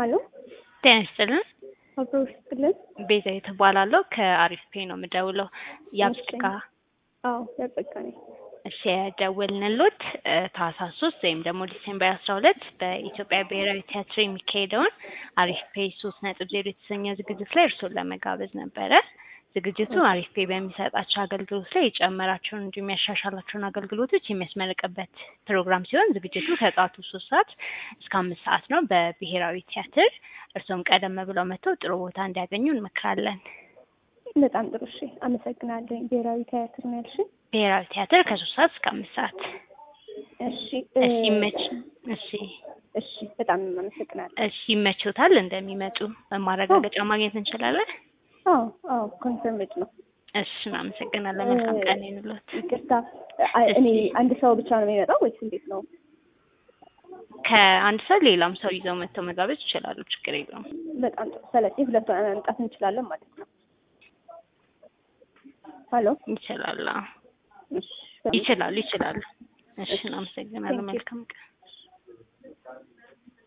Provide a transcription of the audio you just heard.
ሀሎ ጤና ይስጥልን። አብሮ ይስጥልን። ቤዛ የተባላለሁ ከአሪፍ ፔ ነው የምደውለው። ያብጽጋ አዎ ያጸጋ ነኝ። እሺ የደወልንሎት እ ታህሳስ ሶስት ወይም ደግሞ ዲሴምበር አስራ ሁለት በኢትዮጵያ ብሔራዊ ቲያትር የሚካሄደውን አሪፍ ፔ ሶስት ነጥብ ዜሮ የተሰኘ ዝግጅት ላይ እርስዎን ለመጋበዝ ነበረ። ዝግጅቱ አሪፍ ፔ በሚሰጣቸው አገልግሎት ላይ የጨመራቸውን እንዲሁም የሚያሻሻላቸውን አገልግሎቶች የሚያስመረቅበት ፕሮግራም ሲሆን ዝግጅቱ ከጠዋቱ ሶስት ሰዓት እስከ አምስት ሰዓት ነው በብሔራዊ ቲያትር። እርስዎም ቀደም ብለው መጥተው ጥሩ ቦታ እንዲያገኙ እንመክራለን። በጣም ጥሩ እሺ፣ አመሰግናለሁ። ብሔራዊ ቲያትር ነው ያልሽኝ? ብሔራዊ ቲያትር ከሶስት ሰዓት እስከ አምስት ሰዓት። እሺ እሺ ይመች እሺ እሺ፣ በጣም አመሰግናለሁ። እሺ ይመችዎታል እንደሚመጡ ማረጋገጫ ማግኘት እንችላለን? አዎ አዎ፣ ኮንፈርምድ ነው። እሺ እናመሰግናለን። መልካም ቀን ይሁንልዎት። ይቅርታ፣ አ- እኔ አንድ ሰው ብቻ ነው የሚመጣው ወይስ እንዴት ነው? ከአንድ ሰው ሌላም ሰው ይዘው መጥተው መጋበዝ ይችላሉ። ችግር የለውም። በጣም ጥሩ። ስለዚህ ሁለት ሆነን መምጣት እንችላለን ማለት ነው። ሀሎ ይችላሉ። እሺ፣ ይችላሉ ይችላሉ። እሺ እናመሰግናለን። Thank you. መልካም ቀን